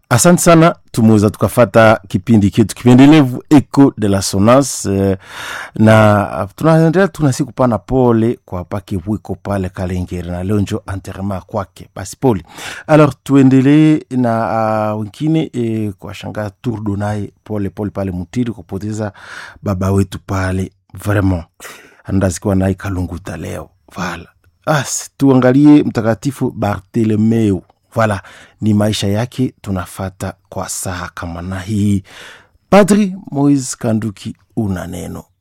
asante sana tumeweza tukafata kipindi chetu kipendelevu eco de la sonance eh, na tunaendelea tunasi kupana pole kwa pake wiko pale kalengeri na leo njo anterema kwake basi pole alors tuendelee na uh, wengine eh, kwa shanga turdo naye pole pole pale mutiri kupoteza baba wetu pale vraiment andazikiwa naye kalunguta leo vala as tuangalie mtakatifu bartolomeo Voilà, ni maisha yake tunafata kwa saa kama na hii. Padri Moise Kanduki, una neno.